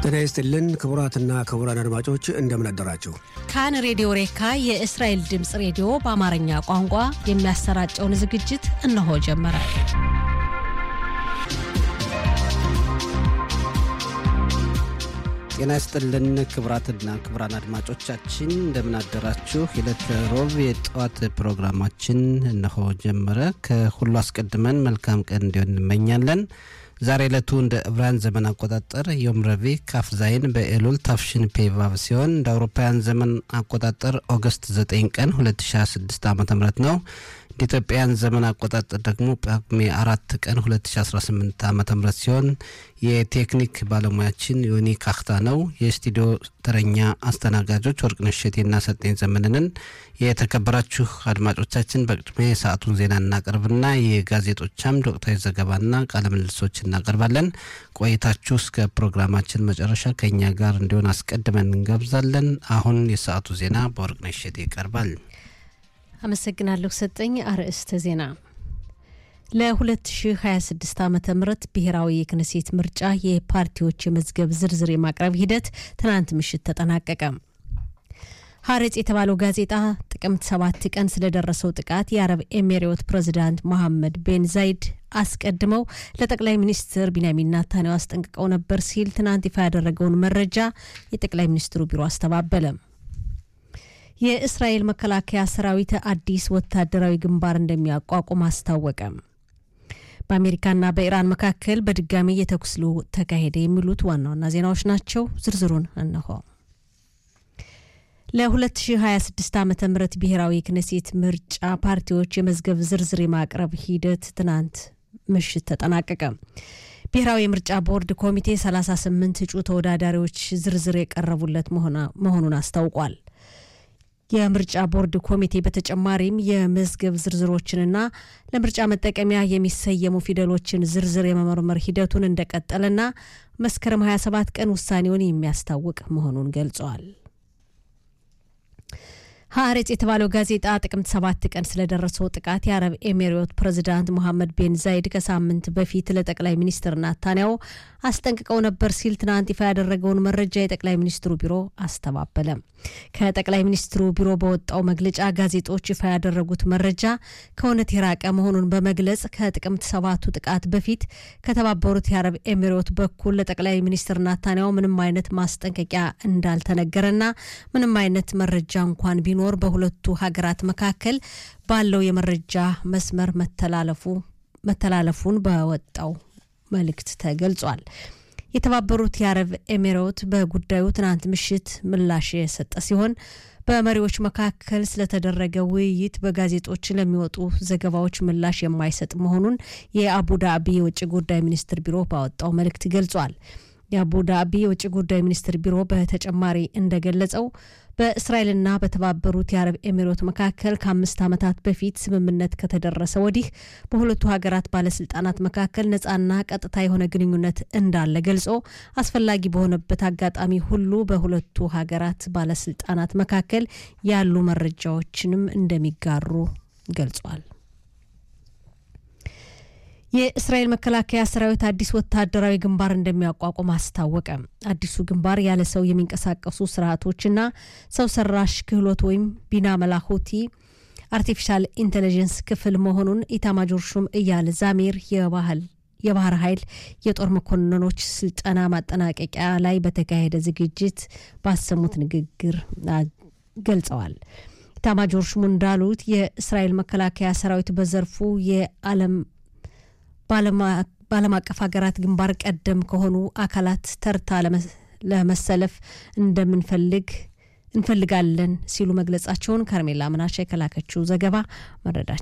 ጤና ይስጥልን ክቡራትና ክቡራን አድማጮች እንደምን አደራችሁ። ካን ሬዲዮ ሬካ የእስራኤል ድምፅ ሬዲዮ በአማርኛ ቋንቋ የሚያሰራጨውን ዝግጅት እነሆ ጀመረ። ጤና ይስጥልን ክቡራትና ክቡራን አድማጮቻችን እንደምን አደራችሁ። የዕለተ ሮብ የጠዋት ፕሮግራማችን እነሆ ጀመረ። ከሁሉ አስቀድመን መልካም ቀን እንዲሆን እንመኛለን። ዛሬ ዕለቱ እንደ ዕብራውያን ዘመን አቆጣጠር ዮም ረቡዕ ካፍ ዛይን በኤሉል ታፍሽን ፔቫቭ ሲሆን እንደ አውሮፓውያን ዘመን አቆጣጠር ኦገስት 9 ቀን 2026 ዓ ም ነው። እንደ ኢትዮጵያን ዘመን አቆጣጠር ደግሞ ጳጉሜ አራት ቀን 2018 ዓ ም ሲሆን የቴክኒክ ባለሙያችን ዮኒ ካክታ ነው። የስቱዲዮ ተረኛ አስተናጋጆች ወርቅነሽ እሸቴና ሰጤን ዘመንንን። የተከበራችሁ አድማጮቻችን በቅድሚያ የሰዓቱን ዜና እናቀርብና የጋዜጦች አምድ ወቅታዊ ዘገባና ቃለ ምልልሶች እናቀርባለን። ቆይታችሁ እስከ ፕሮግራማችን መጨረሻ ከእኛ ጋር እንዲሆን አስቀድመን እንገብዛለን። አሁን የሰዓቱ ዜና በወርቅነሽ እሸቴ ይቀርባል። አመሰግናለሁ ሰጠኝ። አርዕስተ ዜና ለ2026 ዓ ም ብሔራዊ የክነሴት ምርጫ የፓርቲዎች የመዝገብ ዝርዝር የማቅረብ ሂደት ትናንት ምሽት ተጠናቀቀ። ሀሬጽ የተባለው ጋዜጣ ጥቅምት ሰባት ቀን ስለደረሰው ጥቃት የአረብ ኤሜሬዎት ፕሬዚዳንት መሐመድ ቤን ዛይድ አስቀድመው ለጠቅላይ ሚኒስትር ቢንያሚን ናታንያሁ አስጠንቅቀው ነበር ሲል ትናንት ይፋ ያደረገውን መረጃ የጠቅላይ ሚኒስትሩ ቢሮ አስተባበለ። የእስራኤል መከላከያ ሰራዊት አዲስ ወታደራዊ ግንባር እንደሚያቋቁም አስታወቀ። በአሜሪካና በኢራን መካከል በድጋሚ የተኩስ ልውውጥ ተካሄደ። የሚሉት ዋና ዋና ዜናዎች ናቸው። ዝርዝሩን እነሆ። ለ2026 ዓ ም ብሔራዊ ክነሴት ምርጫ ፓርቲዎች የመዝገብ ዝርዝር የማቅረብ ሂደት ትናንት ምሽት ተጠናቀቀ። ብሔራዊ የምርጫ ቦርድ ኮሚቴ 38 እጩ ተወዳዳሪዎች ዝርዝር የቀረቡለት መሆኑን አስታውቋል። የምርጫ ቦርድ ኮሚቴ በተጨማሪም የመዝገብ ዝርዝሮችንና ለምርጫ መጠቀሚያ የሚሰየሙ ፊደሎችን ዝርዝር የመመርመር ሂደቱን እንደቀጠለና መስከረም 27 ቀን ውሳኔውን የሚያስታውቅ መሆኑን ገልጸዋል። ሀሬጽ የተባለው ጋዜጣ ጥቅምት ሰባት ቀን ስለደረሰው ጥቃት የአረብ ኤሜሬዎት ፕሬዚዳንት ሞሐመድ ቤን ዛይድ ከሳምንት በፊት ለጠቅላይ ሚኒስትር ናታንያሁ አስጠንቅቀው ነበር ሲል ትናንት ይፋ ያደረገውን መረጃ የጠቅላይ ሚኒስትሩ ቢሮ አስተባበለ። ከጠቅላይ ሚኒስትሩ ቢሮ በወጣው መግለጫ ጋዜጦች ይፋ ያደረጉት መረጃ ከእውነት የራቀ መሆኑን በመግለጽ ከጥቅምት ሰባቱ ጥቃት በፊት ከተባበሩት የአረብ ኤሚሬት በኩል ለጠቅላይ ሚኒስትር ናታንያሁ ምንም አይነት ማስጠንቀቂያ እንዳልተነገረና ምንም አይነት መረጃ እንኳን ቢኖር በሁለቱ ሀገራት መካከል ባለው የመረጃ መስመር መተላለፉ መተላለፉን በወጣው መልእክት ተገልጿል። የተባበሩት የአረብ ኤሚሬት በጉዳዩ ትናንት ምሽት ምላሽ የሰጠ ሲሆን በመሪዎች መካከል ስለተደረገ ውይይት በጋዜጦች ለሚወጡ ዘገባዎች ምላሽ የማይሰጥ መሆኑን የአቡዳቢ የውጭ ጉዳይ ሚኒስትር ቢሮ ባወጣው መልእክት ገልጿል። የአቡዳቢ የውጭ ጉዳይ ሚኒስትር ቢሮ በተጨማሪ እንደገለጸው በእስራኤልና በተባበሩት የአረብ ኤሚሬት መካከል ከአምስት ዓመታት በፊት ስምምነት ከተደረሰ ወዲህ በሁለቱ ሀገራት ባለስልጣናት መካከል ነጻና ቀጥታ የሆነ ግንኙነት እንዳለ ገልጾ አስፈላጊ በሆነበት አጋጣሚ ሁሉ በሁለቱ ሀገራት ባለስልጣናት መካከል ያሉ መረጃዎችንም እንደሚጋሩ ገልጿል። የእስራኤል መከላከያ ሰራዊት አዲስ ወታደራዊ ግንባር እንደሚያቋቁም አስታወቀ። አዲሱ ግንባር ያለ ሰው የሚንቀሳቀሱ ስርዓቶችና ሰው ሰራሽ ክህሎት ወይም ቢና መላኮቲ አርቲፊሻል ኢንቴሊጀንስ ክፍል መሆኑን ኢታማጆር ሹም እያል ዛሜር የባህል የባህር ኃይል የጦር መኮንኖች ስልጠና ማጠናቀቂያ ላይ በተካሄደ ዝግጅት ባሰሙት ንግግር ገልጸዋል። ኢታማጆር ሹሙ እንዳሉት የእስራኤል መከላከያ ሰራዊት በዘርፉ የዓለም በዓለም አቀፍ ሀገራት ግንባር ቀደም ከሆኑ አካላት ተርታ ለመሰለፍ እንደምንፈልግ እንፈልጋለን ሲሉ መግለጻቸውን ከርሜላ ምናሻ የከላከችው ዘገባ መረዳት